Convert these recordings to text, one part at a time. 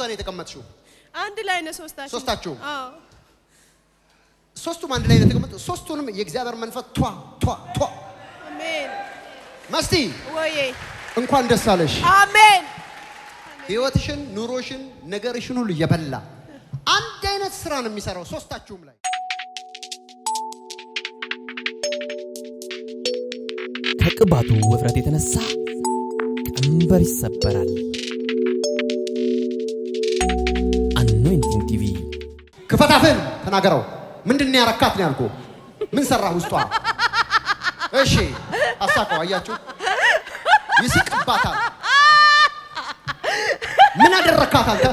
ጋር ነው የተቀመጥሽው? አንድ ላይ ነው ሶስታችን። ሶስታችሁም? አዎ ሶስቱም አንድ ላይ ነው የተቀመጡት። ሶስቱንም የእግዚአብሔር መንፈስ ቷ ቷ ቷ አሜን። መስቲ ወዬ እንኳን ደስ አለሽ። አሜን። ህይወትሽን፣ ኑሮሽን፣ ነገርሽን ሁሉ እየበላ አንድ አይነት ስራ ነው የሚሰራው ሶስታችሁም ላይ ከቅባቱ ውፍረት የተነሳ ቀንበር ይሰበራል። አኖይንቲንግ ቲቪ ክፈታፍን ተናገረው። ምንድን ነው ያረካት ነው ያልኩህ? ምን ሰራ ውስጧ? እሺ አሳቀው። አያችሁ፣ ይስቅባታል። ምን አደረካት አንተ?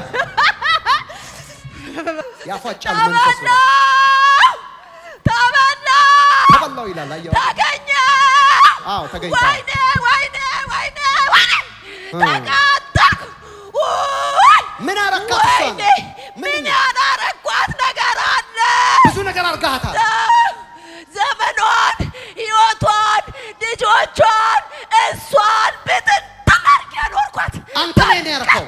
ያፏጫል መንፈሱ። ተበላ ተበላው ይላል። አየኸው? ተገኘ አዎ ተገኝቷል። ወይኔ ወይኔ ወይኔ ወይኔ እ። ተቃጠልኩ ውይ! ምን አረካት? እሷን? ወይኔ ምን ምንድን ነው? ያላረኳት ነገር አለ ብዙ ነገር አድርጋታል። ዘመኗን ህይወቷን ልጆቿን እሷን ብትን ተመርጌ ኖርኳት አንተ ላይ ነው ያረከው።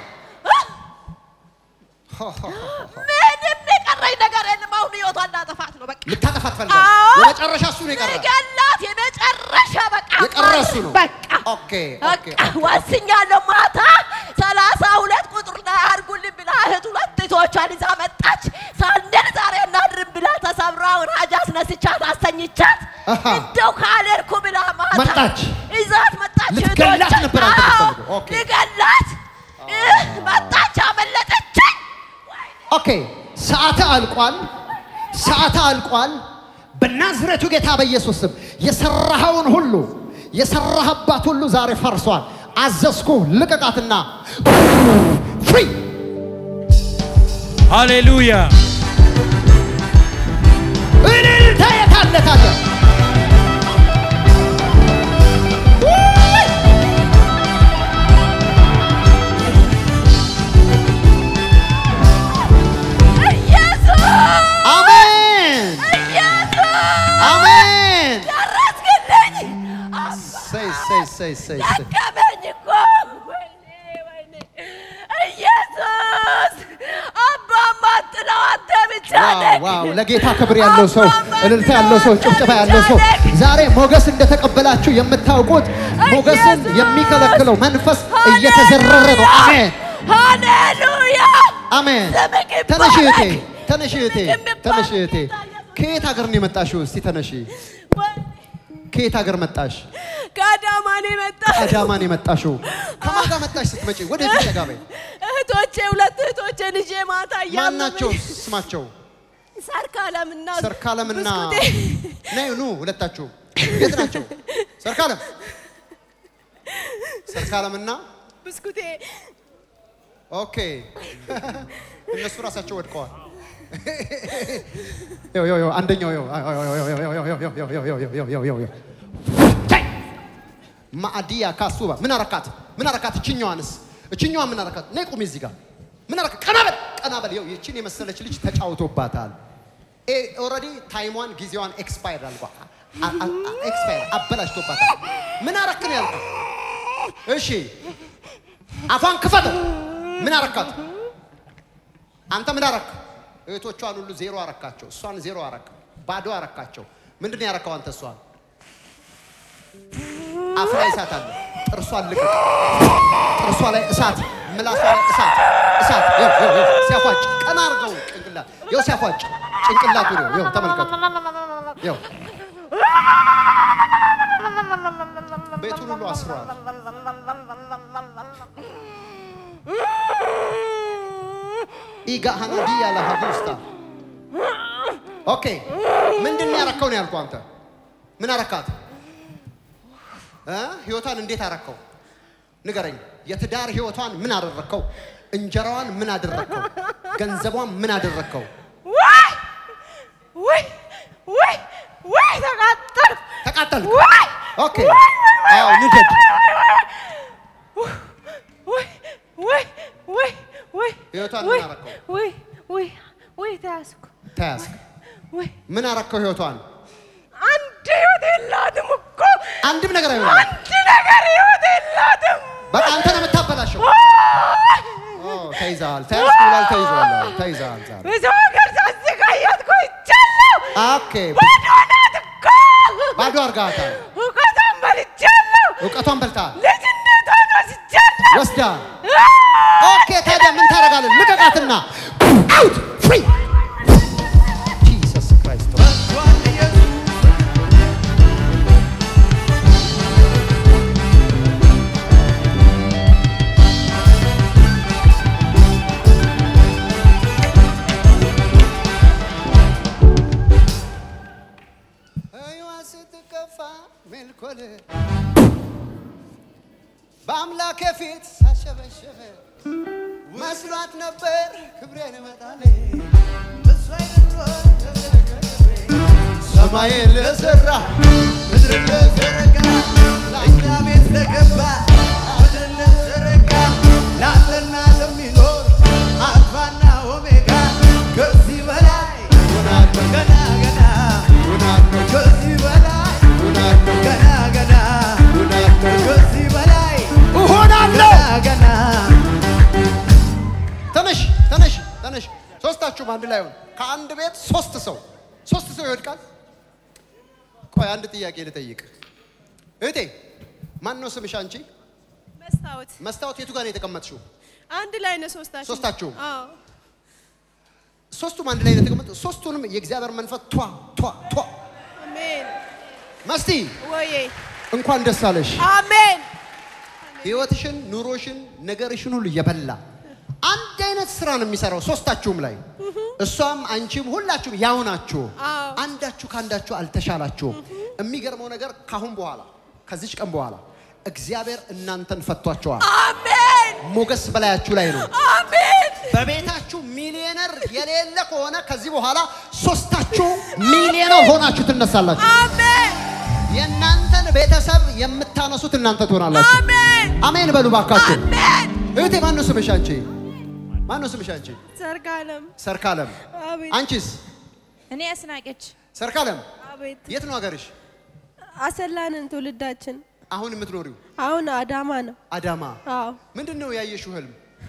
ምንም የቀረኝ ነገር የለም አሁን ህይወቷን ላጠፋት ነው በቃ ልታጠፋት ፈልጋለህ? አዎ። የመጨረሻ እሱ ነው የቀረ። ልገላት የመጨረሻ በቃ የቀረ እሱ ነው። በቃ ኦኬ ኦኬ በቃ ወስኛለሁ። ማታ ሰላሳ ሁለት ቁጥር ላይ አድርጉልኝ ብላ እህት ሁለት እህቶቿን ይዛ መጣች። ሳንደል ዛሬ እናድርም ብላ ተሰብራውን ሀጅ አስነስቻት አስተኝቻት አሃ። እንደው ካልሄድኩ ብላ ማታ መጣች። ይዛት መጣች። ልትገላት እህቶቿን። ነበር አንተ አዎ፣ የምትፈልገው። ኦኬ። ልገላት እህ፣ መጣች፣ አመለጠችኝ። ኦኬ ሰዓት አልቋል። ሰዓት አልቋል። በናዝሬቱ ጌታ በኢየሱስ ስም የሰራኸውን ሁሉ የሰራህባት ሁሉ ዛሬ ፈርሷል። አዘዝኩ፣ ልቀቃትና ፍሪ ሃሌሉያ እልልታ የታለ ታዲያ? ኢየሱስ አሜን አሜን። ደረስክልኝ። ሰይ ሰይ ሰይ ሰይ ሰይ ደከመኝ እኮ ወይኔ ወይኔ ኢየሱስ አባማ ጥለው አንተ ብቻ ዋው ነህ። ዋው! ለጌታ ክብር ያለው ሰው፣ እልልታ ያለው ሰው፣ ጭብጨባ ያለው ሰው ዛሬ ሞገስ እንደተቀበላችሁ የምታውቁት ሞገስን የሚከለክለው መንፈስ እየተዘረረ ነው። አሜን ሃሌሉያ አሜን። ስምህ ይባረክ። ተነሽ እህቴ፣ ተነሽ እህቴ፣ ስምህ ይባረክ። ተነሽ እህቴ። ከየት ሀገር ነው የመጣሽው? እስቲ ተነሺ። ከየት ሀገር መጣሽ? ከአዳማ ነው የመጣሁት። አዳማ ነው የመጣሽው። ከማን ጋር መጣሽ ስትመጪ? ወደ ፊት ጠጋ በይ። እህቶቼ ሁለት እህቶቼ ልጄ ማታ ማን ናቸው ስማቸው? ሰርካለምና ሰርካለምና ብስኩቴ ነይ ኑ ሁለታችሁ። የት ናቸው? ሰርካለም ሰርካለምና ብስኩቴ ኦኬ እነሱ ራሳቸው ወድቀዋል። ይኸው ይኸው ይኸው አንደኛው ይኸው ማዕዲያ ካሱባ ምን አረካት? ምን አረካት? እችኛዋንስ እችኛዋ ምን አረካት? ነይ ቁሚ እዚህ ጋር ምን አረካት? ቀና በል ቀና በል። ይኸው ይችን የመሰለች ልጅ ተጫውቶባታል። ኦልሬዲ ታይሟን ጊዜዋን ኤክስፓየር አልጓ ኤክስፓየር አበላሽቶባታል። ምን አረክ ነው ያልኩት? እሺ አፏን ክፈተው። ምን አረካት? አንተ ምን አረክ? እህቶቿን ሁሉ ዜሮ አረካቸው። እሷን ዜሮ አረክ፣ ባዶ አረካቸው። ምንድን ነው ያረካው አንተ? እሷን አፍ ላይ እሳት አለ። ጥርሷን ልቀቅ። ጥርሷ ላይ እሳት፣ ምላሷ ላይ እሳት፣ እሳት። ይኸው ይኸው ይኸው ሲያፏጭ፣ ቀና አድርገው ጭንቅላት። ይኸው ሲያፏጭ ጭንቅላቱ ነው። ይኸው ተመልከቱ። ይኸው ቤቱን ሁሉ አስረዋል። ኢጋሃናዲያ ለሀቡስታ ኦኬ ምንድን ነው ያረከው ነው ያልኩህ አንተ ምን አረካት እ ህይወቷን እንዴት አረከው ንገረኝ የትዳር ህይወቷን ምን አደረከው እንጀራዋን ምን አደረከው ገንዘቧን ምን አደረከው ወይ ወይ ወይ ወይ ተቃጠልኩ። ተቃጠልክ ወይ ኦኬ አዎ ንደድ ወይ ወይ ወይ ወይ ህይወቷን ወይ ምን አረከው ወይ ወይ ወይ ተያዝኩ። ተያዝክ ወይ ምን አረከው ህይወቷን አንድ ህይወት የላትም እኮ አንድም ነገር አይሆንም አንድ ነገር ህይወት የላትም። በቃ አንተ ነው የምታበላሸው ኦ ተይዘሃል ተያዝክ ኦኬ ባዶ አርጋታል። እውቀቷን በልቻለሁ። እውቀቷን በልታል ልጅነቷን ወስጃለሁ። ወስዳ ኦኬ። ታዲያ ምን ታደርጋለህ? ልቀቃትና አውት ፍሪ ጂሰስ ክራይስት ህይዋ ስትከፋ ሜልኮል በአምላኬ ፊት ሳሸበሸበ መስሏት ነበር ክብሬን እመጣለ ሰማይን ለሰራ ምድርን ለዘረጋ ለእኛ ቤት ለገባ ምድርን ለዘረጋ ላለና ለሚኖር አልፋና ኦሜጋ ከዚህ በላይ ሆናለሁ ገና ገና ሆናለሁ ከዚህ በላይ ሆናለሁ ገና ገና ሆናለሁ ከዚህ በላይ እሆናለሁ ገና ገና ተነሽ ተነሽ ተነሽ። ሶስታችሁም አንድ ላይ ሆን። ከአንድ ቤት ሶስት ሰው ሶስት ሰው ይወድቃል። ቆይ አንድ ጥያቄ ልጠይቅ። እህቴ ማን ነው ስምሽ? አንቺ መስታወት መስታወት የቱ ጋር ነው የተቀመጥሽው? አንድ ላይ ነው ሶስታችን። ሶስታችሁም? አዎ ሶስቱም አንድ ላይ ነው የተቀመጡት። ሶስቱንም የእግዚአብሔር መንፈስ ቷ ቷ ቷ አሜን። መስቲ ወዬ እንኳን ደስ አለሽ። አሜን። ህይወትሽን፣ ኑሮሽን፣ ነገርሽን ሁሉ የበላ አንድ አይነት ስራ ነው የሚሰራው ሶስታችሁም ላይ እሷም አንቺም ሁላችሁም ያው ናችሁ። አዎ። አንዳችሁ ከአንዳችሁ አልተሻላችሁም። የሚገርመው ነገር ካሁን በኋላ ከዚች ቀን በኋላ እግዚአብሔር እናንተን ፈቷቸዋል። አሜን። ሞገስ በላያችሁ ላይ ነው። አሜን። በቤታችሁ ሚሊዮነር የሌለ ከሆነ ከዚህ በኋላ ሶስታችሁ ሚሊዮነር ሆናችሁ ትነሳላችሁ። አሜን። የእናንተን ቤተሰብ የምታነሱት እናንተ ትሆናላችሁ። አሜን። አሜን በሉ ባካችሁ። አሜን። እህቴ ማን ነው ስምሽ አንቺ? ማን ነው ስምሽ አንቺ? ሰርጋለም ሰርካለም። አቤት አንቺስ? እኔ አስናቀች ሰርካለም። አቤት የት ነው ሀገርሽ? አሰላንን ትውልዳችን አሁን የምትኖሪው አሁን አዳማ ነው። አዳማ። አዎ ምንድን ነው ያየሽው ህልም?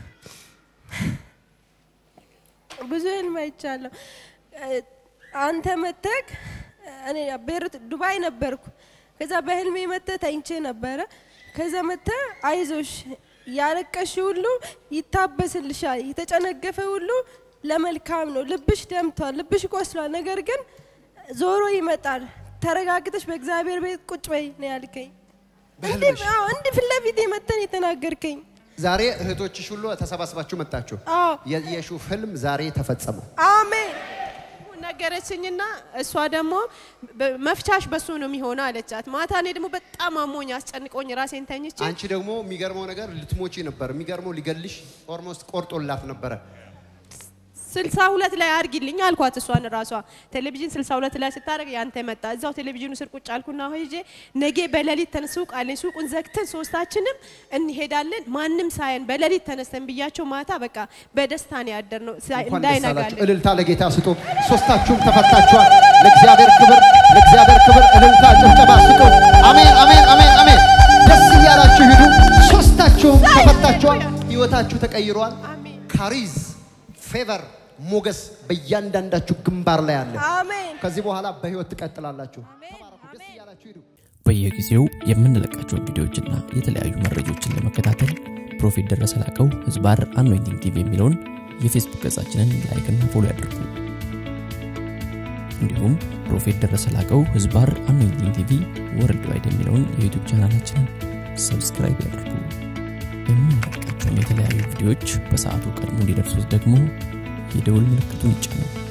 ብዙ ህልም አይቻለሁ። እ፣ አንተ መተክ እኔ ቤሩት ዱባይ ነበርኩ። ከዛ በህልሜ መተ ተኝቼ ነበረ። ከዛ መተ አይዞሽ ያለቀሽ ሁሉ ይታበስልሻል፣ የተጨነገፈ ሁሉ ለመልካም ነው። ልብሽ ደምቷል፣ ልብሽ ቆስሏል፣ ነገር ግን ዞሮ ይመጣል። ተረጋግተሽ በእግዚአብሔር ቤት ቁጭ በይ ነው ያልከኝ። እንዲህ በህልምሽ? አዎ፣ እንዲህ ፊት ለፊት መተን የተናገርከኝ። ዛሬ እህቶችሽ ሁሉ ተሰባስባችሁ መጣችሁ። አዎ የየሹፍ ህልም ዛሬ ተፈጸመ። አሜን ነገረችኝና እሷ ደግሞ በ- መፍቻሽ በሱ ነው የሚሆነው አለቻት። ማታ እኔ ደግሞ በጣም አሞኝ አስጨንቆኝ ራሴን ተኝቼ አንቺ ደግሞ የሚገርመው ነገር ልትሞቺ ነበር። የሚገርመው ሊገልሽ ኦልሞስት ቆርጦላት ነበረ። ስልሳ ሁለት ላይ አድርጊልኝ አልኳት። እሷን ራሷ ቴሌቪዥን ስልሳ ሁለት ላይ ስታደርግ ያንተ መጣ። እዛው ቴሌቪዥኑ ስር ቁጭ አልኩና ሂጄ ነጌ በሌሊት ተን ሱቅ አለኝ ሱቁን ዘግተን ሶስታችንም እንሄዳለን ማንም ሳየን በሌሊት ተነስተን ብያቸው ማታ በቃ በደስታ ነው ያደርነው ሳ- እንኳን ደስ አላችሁ። እንዳይነጋለን እልልታ ለጌታ ስጡ። ሶስታችሁም ተፈታችኋል። ለእግዚአብሔር ክብር፣ ለእግዚአብሔር ክብር እልልታ፣ ጭብጨባ ስጡ። አሜን፣ አሜን፣ አሜን፣ አሜን። ደስ እያላችሁ ሂዱ። ሶስታችሁም ተፈታችኋል። ህይወታችሁ ተቀይሯል። አሜን። ካሪዝ ፌቨር፣ ሞገስ በእያንዳንዳችሁ ግንባር ላይ አለ። አሜን ከዚህ በኋላ በህይወት ትቀጥላላችሁ። ተባረኩ። ደስ እያላችሁ ሂዱ። በየጊዜው የምንለቃቸውን ቪዲዮዎችና የተለያዩ መረጃዎችን ለመከታተል ፕሮፌት ደረሰ ላቀው ህዝባር አኖይንቲንግ ቲቪ የሚለውን የፌስቡክ ገጻችንን ላይክና ፎሎ ያድርጉ። እንዲሁም ፕሮፌት ደረሰ ላቀው ህዝባር አኖይንቲንግ ቲቪ ወርልድ ዋይድ የሚለውን የዩቱብ ቻናላችንን ሰብስክራይብ ያድርጉ። የምንለቃቸውን የተለያዩ ቪዲዮዎች በሰዓቱ ቀድሞ እንዲደርሱት ደግሞ የደውል ምልክቱን ይጫኑ።